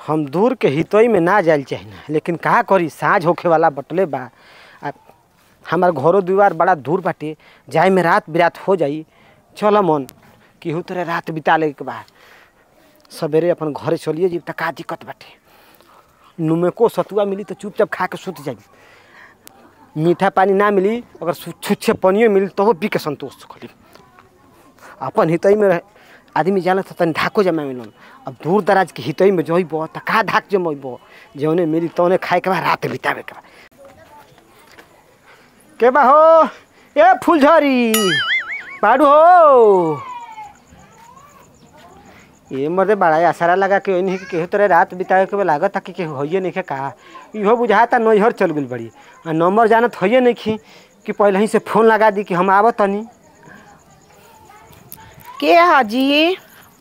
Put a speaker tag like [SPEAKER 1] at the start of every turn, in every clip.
[SPEAKER 1] हम दूर के हितोई में ना जाइल चाहिए ना लेकिन का करी साँझ होखे वाला बटले बा आ हमार घरो दुआर बड़ा दूर बाटे जाए में रात बिरात हो जाई चल मन केहू तरह रात बिता ले के बा सवेरे अपन घरे चलिए जी त का दिक्कत बाटे नुमेको सतुआ मिली तो चुपचाप खा के सुत जाई मीठा पानी ना मिली अगर सु- छुच्छे पानियो मिली तो पी के संतोष करी अपन हितई में रह- आदमी जाला त तनी ढाको जमा मिलन अब दूर दराज के हितई में जइब त का ढाक जमइब जौने मिली तौने खाए के बा रात बितावे के बा के बा हो ए फुलझरी बाड़ू हो ये मर्दे बड़ा आसारा लगा के ओइनी के केहू तरह रात बितावे के बा लागत कि केहू होइए नहीं का इहो बुझाता नैहर चल गेल बड़ी आ नंबर जानत होइए नहीं कि पहले ही से फोन लगा दी कि हम आवत तनी
[SPEAKER 2] के हाजी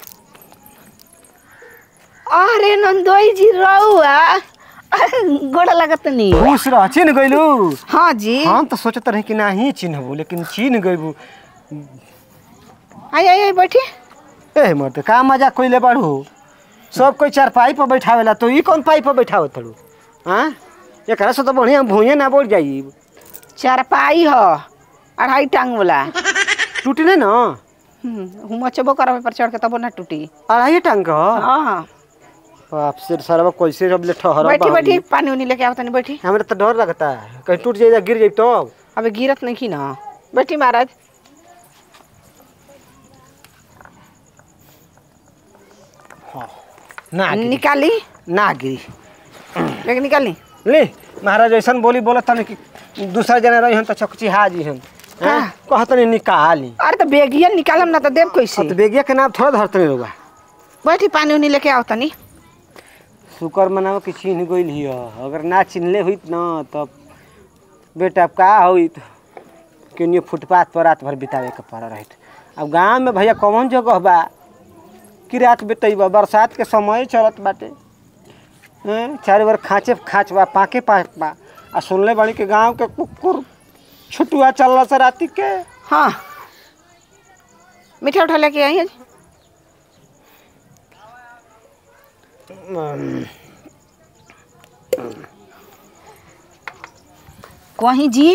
[SPEAKER 2] अरे नंदोई जी रहुआ गोड़ा लगत नहीं
[SPEAKER 1] खुश रह चिन्ह गइलू
[SPEAKER 2] हाँ जी
[SPEAKER 1] हम तो सोचत रही कि नाही चिन्हबू लेकिन चिन्ह गइबू
[SPEAKER 2] आई आई आई बैठी
[SPEAKER 1] ए मर्द का मजा कोइले बाड़ू सब कोई चारपाई पर बैठावेला तो ई कौन पाई पर बैठावत तड़ू हाँ एकरा से तो बढ़िया भूये ना बढ़ जाई
[SPEAKER 2] चारपाई ह अढ़ाई टांग वाला
[SPEAKER 1] टूटी नहीं ना
[SPEAKER 2] हम चबो करब पर चढ़ के तबो ना टूटी
[SPEAKER 1] अढ़ाई टांग का ह?
[SPEAKER 2] हाँ
[SPEAKER 1] बाप से सरवा कैसे जब ले ठहरा
[SPEAKER 2] बैठी
[SPEAKER 1] बाबी।
[SPEAKER 2] बैठी पानी उनी लेके आओ तनी बैठी
[SPEAKER 1] हमरा तो डर लगता है कहीं टूट जाए गिर जाए तो
[SPEAKER 2] अबे गिरत नहीं की ना बैठी महाराज
[SPEAKER 1] ना गिरी
[SPEAKER 2] निकाली
[SPEAKER 1] ना गिरी
[SPEAKER 2] लेकिन निकाली
[SPEAKER 1] ले महाराज ऐसा बोली बोलत तनी कि दूसरा जना रही हन तो चकची हाजी हन
[SPEAKER 2] हाँ।
[SPEAKER 1] कहत नहीं निकाली
[SPEAKER 2] अरे तो बेगिया निकालम ना तो देव कैसे
[SPEAKER 1] तो बेगिया के नाम थोड़ा धरते रहुआ
[SPEAKER 2] बैठी पानी उनी लेके आओ तनी
[SPEAKER 1] शुक्र मनाओ कि चिन्ह गइल हिय अगर ना चिन्हले हुई न तब बेटा अब का होइत केनियो फुटपाथ पर रात भर बितावे के पड़ रहित अब गांव में भैया कौन जगह बा कि रात बितैबा बरसात के समय चलत बाटे हैं चारों बार खाँचे खाँच बा पाके पाक बा आ सुनले बाड़ी के गांव के कुकुर छुटुआ चलला से राती के
[SPEAKER 2] हाँ मीठा उठा लेके आई है कहीं जी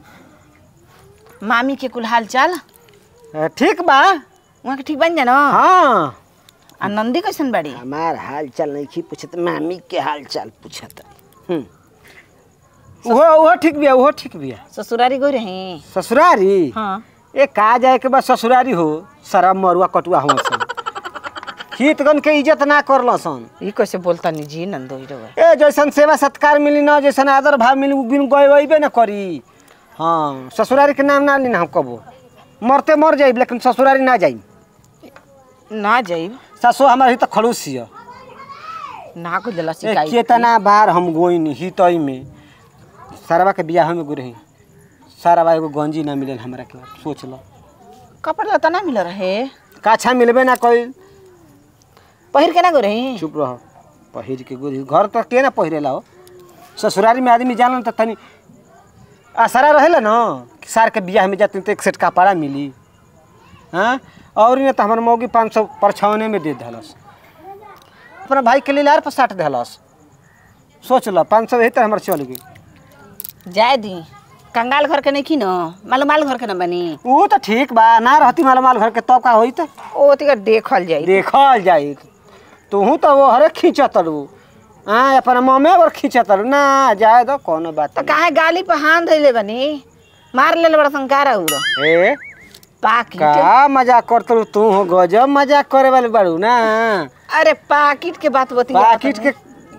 [SPEAKER 2] मामी के कुल हाल चाल
[SPEAKER 1] अ, ठीक बा
[SPEAKER 2] वहाँ के ठीक बन जाना
[SPEAKER 1] हाँ
[SPEAKER 2] आ नंदी कैसन बाड़ी
[SPEAKER 1] हमार हाल चाल नहीं खी पूछत मामी के हाल चाल पूछत हम्म वो वो ठीक बिया वो ठीक बिया
[SPEAKER 2] ससुरारी गई रही
[SPEAKER 1] ससुरारी
[SPEAKER 2] हाँ
[SPEAKER 1] ए का जाए के बाद ससुरारी हो सारा मरुआ कटुआ हुआ सन हितगन के इज्जत ना करल सन
[SPEAKER 2] ये कैसे बोलता नहीं जी नंदोई रहुआ
[SPEAKER 1] ए जैसन सेवा सत्कार मिली ना जैसन आदर भाव मिली उ बिन गए वही ना करी हाँ ससुरारी के नाम ना ली ना हम कबो मरते मर जाइब लेकिन ससुरारी ना जाइब
[SPEAKER 2] ना जाइब
[SPEAKER 1] सासो हमार ही तो खड़ूस हिय
[SPEAKER 2] ना को दिला
[SPEAKER 1] ए,
[SPEAKER 2] शिकायत
[SPEAKER 1] केतना बार हम गोइन हितई में सारवा के बियाह में गुरही सारवा एगो गंजी ना मिलल हमरा के सोच लो
[SPEAKER 2] कपड़ा लता ना मिल रहे
[SPEAKER 1] काछा मिलबे ना कइल
[SPEAKER 2] पहिर के ना गई रही
[SPEAKER 1] चुप रह पहिर के गुरही घर तो के ना पहिरेला हो ससुरारी में आदमी जानल त तनी आसारा रहेला न कि सार के बियाह में जाते तो एक सेट कपड़ा मिली हाँ और ने तो हमार मौगी पाँच सौ परछौने में दे दहलस अपना भाई के लिए लार पर साट दहलस सोच लो पाँच सौ यही तरह हमार चल गई
[SPEAKER 2] जाए दी कंगाल घर के नहीं की न मालूम माल घर के न बनी
[SPEAKER 1] वो तो ठीक बा ना रहती माल माल घर के तब का होई त
[SPEAKER 2] ओ तिका देखल जाई
[SPEAKER 1] देखल जाई तू तो वो हरे खींचत रू हाँ अपना ममे और खींचत रू ना जाए दो कोनो बात
[SPEAKER 2] तो काहे गाली पे हाथ धैले बनी मार ले बड़ा संकारा उड़
[SPEAKER 1] नहीं। ए
[SPEAKER 2] पाकिट
[SPEAKER 1] का मजाक करत रू तू हो गजब मजाक करे वाले बाड़ू ना
[SPEAKER 2] अरे पाकिट के बात बतिया
[SPEAKER 1] पाकिट के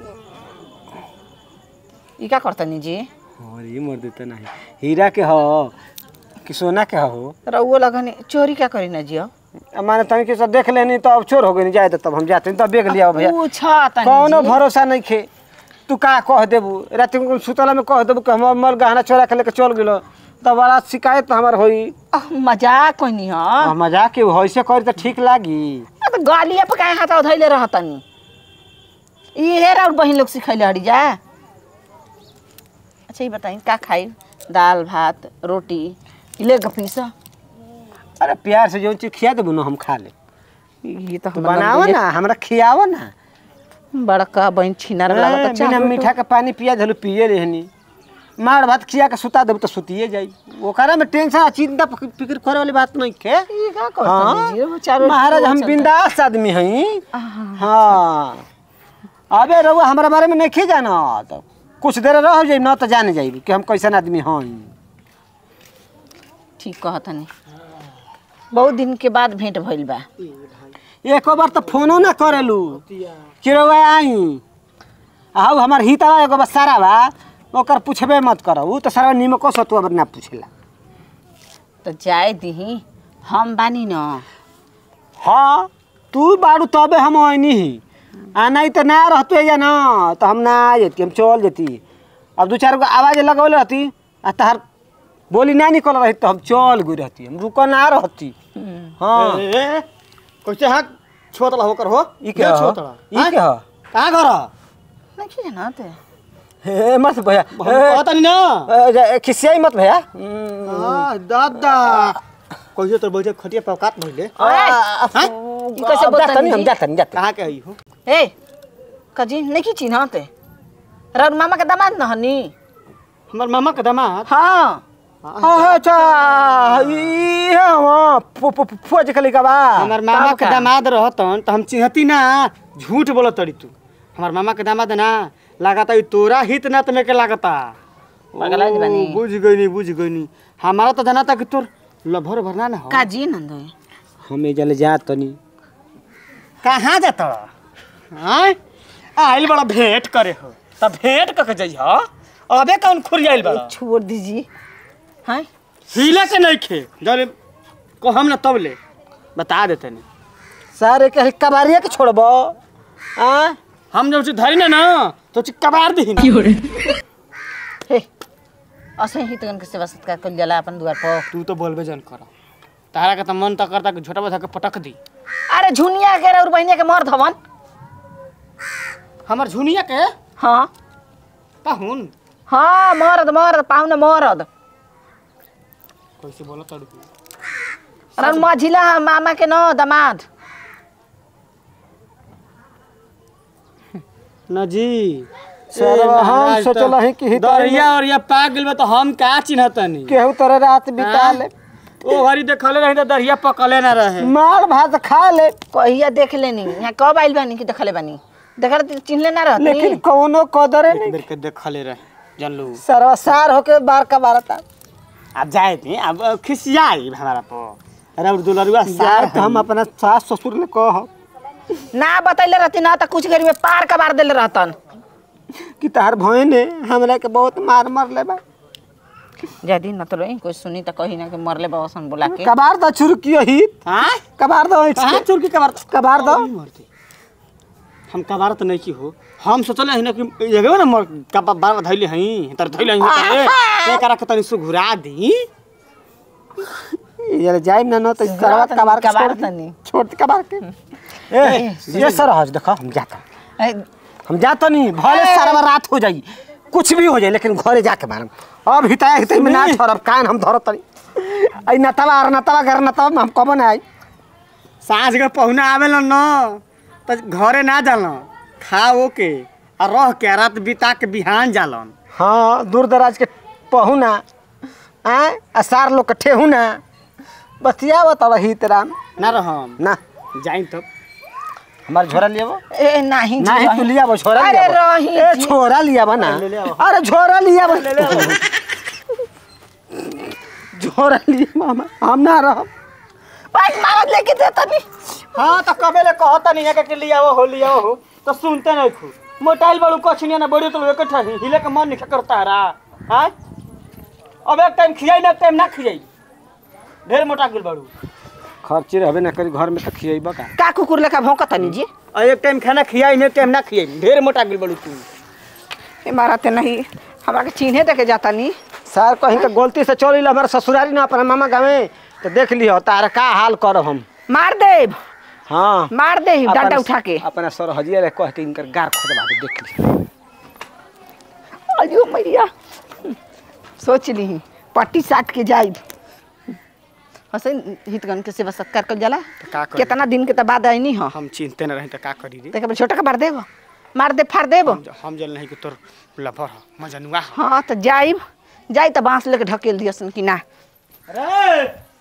[SPEAKER 2] ई का करतनी जी
[SPEAKER 1] अरे मर देता नहीं हीरा के हो कि सोना के हो
[SPEAKER 2] रउओ लगने चोरी क्या करी ना जी
[SPEAKER 1] अब माने तनी के सब देख लेनी तो अब चोर हो गई जाए तो तब हम जाते तब बेग लिया भैया
[SPEAKER 2] पूछा तनी
[SPEAKER 1] कौनो
[SPEAKER 2] जी।
[SPEAKER 1] भरोसा नहीं खे तू का कह देबू रात को सुतला में कह देबू कि हम मल गहना चोरा के लेके चल गेलो तो बड़ा शिकायत हमार होई
[SPEAKER 2] अह, मजाक कोई नहीं हाँ
[SPEAKER 1] आ, मजाक के होइसे करी तो ठीक लागी
[SPEAKER 2] तो गालिया पे काहे हाथ धैले रहतनी इहे और बहन लोग सिखैले हड़ी जा अच्छा ये बताई का खाई दाल भात रोटी ले गपीसा
[SPEAKER 1] अरे प्यार से जो चीज खिया देबू ना हम खा ले
[SPEAKER 2] ये तो
[SPEAKER 1] तू बनावो ना हमरा खियावो ना
[SPEAKER 2] बड़का बहन छिनार
[SPEAKER 1] हाँ,
[SPEAKER 2] लागत
[SPEAKER 1] बिना
[SPEAKER 2] चाह
[SPEAKER 1] मीठा के पानी पिया धलू पिए लेहनी मार भात खिया के सुता देब तो सुतिए जाई ओकरा में टेंशन आ चिंता फिक- फिक्र करे वाली बात नहीं के
[SPEAKER 2] ई का कहत
[SPEAKER 1] हाँ,
[SPEAKER 2] जी वो चारों
[SPEAKER 1] महाराज हम बिंदास आदमी हई हाँ अबे रउआ हमरा बारे में नहीं जाना तो कुछ देर रह जाई ना तो जान जाई कि हम कैसन आदमी हई
[SPEAKER 2] ठीक कहत नहीं बहुत दिन के बाद भेंट भइल बा
[SPEAKER 1] एको बार तो फोनो ना करेलू कि रउआ आई आऊ हमार हितवा एगो बस सारा बा ओकर पूछबे मत करो ऊ तो सारा निमको सतुआ पर ना पूछेला
[SPEAKER 2] तो जाए दीही हम बानी न
[SPEAKER 1] हाँ तू बाड़ू तबे हम आईनी ही आ नहीं तो ना रहते या ना तो हम ना आ जेती हम चल जेती अब दू चार गो आवाज लगौले रहती आ तहार बोली ना निकल रही तो हम चल गई रहती हम रुक ना रहती हाँ
[SPEAKER 3] ए, कैसे हाथ छोतला होकर हो
[SPEAKER 1] ई के ह ई के ह
[SPEAKER 3] कहाँ घर
[SPEAKER 2] नहीं जानत
[SPEAKER 1] हे मत भैया
[SPEAKER 3] कहता नहीं ना
[SPEAKER 1] ए, खिसियाई मत भैया हम्म,
[SPEAKER 3] हाँ, दादा कैसे तो बोलते खटिया पकात भइले
[SPEAKER 1] हाँ?
[SPEAKER 2] ई कैसे
[SPEAKER 1] अब
[SPEAKER 2] बोलता
[SPEAKER 1] जाता नहीं हम
[SPEAKER 2] जी?
[SPEAKER 1] जाता नहीं जाता
[SPEAKER 3] कहाँ के आई हो
[SPEAKER 2] ए कजी नहीं चिन्हत रउर मामा के दामाद न हनी
[SPEAKER 3] हमार मामा के दामाद
[SPEAKER 2] हाँ
[SPEAKER 1] हाँ, अच्छा ई हाँ फौज के लइका बा
[SPEAKER 3] हमार मामा
[SPEAKER 2] तब
[SPEAKER 3] के
[SPEAKER 2] का?
[SPEAKER 3] दामाद रहतन तो हम चिन्हती ना झूठ बोलत तड़ी तू हमार मामा के दामाद ना लागता ई तोरा हित ना तुम्हें के लागता
[SPEAKER 2] पगला जी बानी।
[SPEAKER 3] ओ, बुझ गई नहीं बुझ गई नहीं हमारा तो जाना था कि तोर लभर भरना ना हो
[SPEAKER 2] काजी नंदो
[SPEAKER 1] हम एजल जा तनी
[SPEAKER 3] कहाँ जाता आय आइल बड़ा भेंट करे हो तब भेंट कके जाइ हो अबे कौन खुरियाइल बड़ा
[SPEAKER 2] छोड़ दीजिए हाँ
[SPEAKER 3] हिले के नहीं खे जब को हम ना तब ले बता देते नहीं
[SPEAKER 1] सारे के कबारिया के छोड़बो आ
[SPEAKER 3] हम जब चीज धरी ना ना तो चीज कबार दी
[SPEAKER 2] हे असै हितगन के सेवा सत्कार कइल जाला अपन दुआर पर
[SPEAKER 3] तू तो बोलबे जन कर तारा का तो मन तो करता कि झोटा बधा के पटक दी
[SPEAKER 2] अरे झुनिया के और बहनिया के मर्द हवन
[SPEAKER 3] हमर झुनिया के
[SPEAKER 2] हाँ
[SPEAKER 3] पाहुन
[SPEAKER 2] हाँ मर्द मर्द पाहुन मर्द
[SPEAKER 3] कैसे बोला तड़ू
[SPEAKER 2] अरे मझिला मामा के न दमाद
[SPEAKER 3] ना जी
[SPEAKER 1] सर हम सोचल है कि हिताई
[SPEAKER 3] दरिया और या पाक गेल बा तो हम का चिन्हतनी
[SPEAKER 1] केहू तोरे रात बिता ले
[SPEAKER 3] ओ हरी देखले रही तो दरिया पकले ना रहे
[SPEAKER 1] माल भात खा ले
[SPEAKER 2] कहिया देख लेनी यहाँ कब आइल बानी कि देखले बानी देखल त चिन्हले ना रहती
[SPEAKER 1] लेकिन कौनो कदरे
[SPEAKER 3] एक
[SPEAKER 1] नहीं
[SPEAKER 3] बेर के देखले रहे जान लो
[SPEAKER 1] सरवसार होके बार का बारता
[SPEAKER 3] अब जाए थे अब खिसियाई हमारा पो अरे और दुलरुआ सार
[SPEAKER 1] सार हम अपना सास ससुर ले कह
[SPEAKER 2] ना बतैले रहती ना तो कुछ घड़ी में पार कबार देले रहतन
[SPEAKER 1] कि तार भय ने हमरा के बहुत मार मार ले बा
[SPEAKER 2] जदी न तो रही कोई सुनी तो कही ना कि मरले बाबा बोला के
[SPEAKER 1] कबार द छुरकियो ही
[SPEAKER 3] हां
[SPEAKER 1] कबार दो
[SPEAKER 3] कहां चुरकी कबार
[SPEAKER 1] कबार दो
[SPEAKER 3] मरते हम कबार तो नहीं की हो हम सोचले हई ना कि एगो ना मर कबार धइले हई तर धइले हई ए करा के तनी सु घुरा दी
[SPEAKER 1] ये जाइम ना न तो सरवा कबार के
[SPEAKER 2] कबार
[SPEAKER 1] छोड़ दी।
[SPEAKER 2] तनी।
[SPEAKER 1] छोड़ दी कबार के ए ये सर हज देखो हम जाता
[SPEAKER 2] ए,
[SPEAKER 1] हम जाता नहीं भले सरवा रात हो जाई कुछ भी हो जाए लेकिन घरे जाके मारम अब हिताया हिताई में ना छोड़ब कान हम धरत तनी आई नतवा और नतवा घर नतवा में हम कब ना आई
[SPEAKER 3] साँझ के पहुना आवेला न त घरे ना जालन खा ओ के आ रह के रात बिता के बिहान जालन
[SPEAKER 1] हाँ दूर दराज के पहुना आय असार लोग के ठेहुना बतिया बतावा हित राम
[SPEAKER 3] ना रहम
[SPEAKER 1] ना
[SPEAKER 3] जाइन तब
[SPEAKER 1] हमार झोरा लियाबो
[SPEAKER 2] ए नहीं जी,
[SPEAKER 1] नहीं
[SPEAKER 2] रही।
[SPEAKER 1] तू लियाबो छोरा
[SPEAKER 2] अरे
[SPEAKER 1] लियाबो
[SPEAKER 2] रही
[SPEAKER 1] ए
[SPEAKER 2] जी।
[SPEAKER 1] छोरा लियाबो ना
[SPEAKER 3] ले ले आओ।
[SPEAKER 1] अरे झोरा लियाबो झोरा लियाबो हम हम ना रहब
[SPEAKER 2] बाइक मारत लेके देता नहीं
[SPEAKER 3] हाँ तो कबे ले कहता नहीं है कि लिया हो लिया हो तो सुनते नहीं खू मोटाइल बड़ू कछनिया ना बड़ी तो एक ठही हिले के मन नहीं करता रहा हाँ अब एक टाइम खियाई ना एक टाइम ना खियाई ढेर मोटा गिल बड़ू
[SPEAKER 1] खर्ची रहबे ना करी घर में तो खियेबो का
[SPEAKER 2] का कुकुर लेखा भौंकत नहीं जी
[SPEAKER 3] और एक टाइम खाना खियाई ना एक टाइम ना खियाई ढेर मोटा गिल बड़ू तू
[SPEAKER 2] ए मारते नहीं हमरा के चिन्हे देके जाता नहीं
[SPEAKER 1] सर कहीं के गलती से चल हमारे ससुरारी ना अपना मामा गाँव तो देख लियो तारा का हाल करब हम
[SPEAKER 2] मार देब
[SPEAKER 1] हाँ
[SPEAKER 2] मार दे डंडा
[SPEAKER 1] अपना-
[SPEAKER 2] उठा के
[SPEAKER 1] अपना सर हजिया रे कह के इनकर गार खोदवा दे देख लियो
[SPEAKER 2] अयो मैया सोच ली पट्टी साट के जाइब हसन हितगन के सेवा सत्कार कर जाला
[SPEAKER 3] का करी?
[SPEAKER 2] कितना दिन के त बाद आईनी हो
[SPEAKER 3] हम चिंते न रही तो का करी रे
[SPEAKER 2] देखे छोटा का बार देब मार दे फाड़ देब
[SPEAKER 3] हम ज- हम जल नहीं कि तोर लफर ह मजनुआ ह
[SPEAKER 2] हाँ तो जाइब जाई तो बांस लेके ढकेल दियसन कि ना
[SPEAKER 3] अरे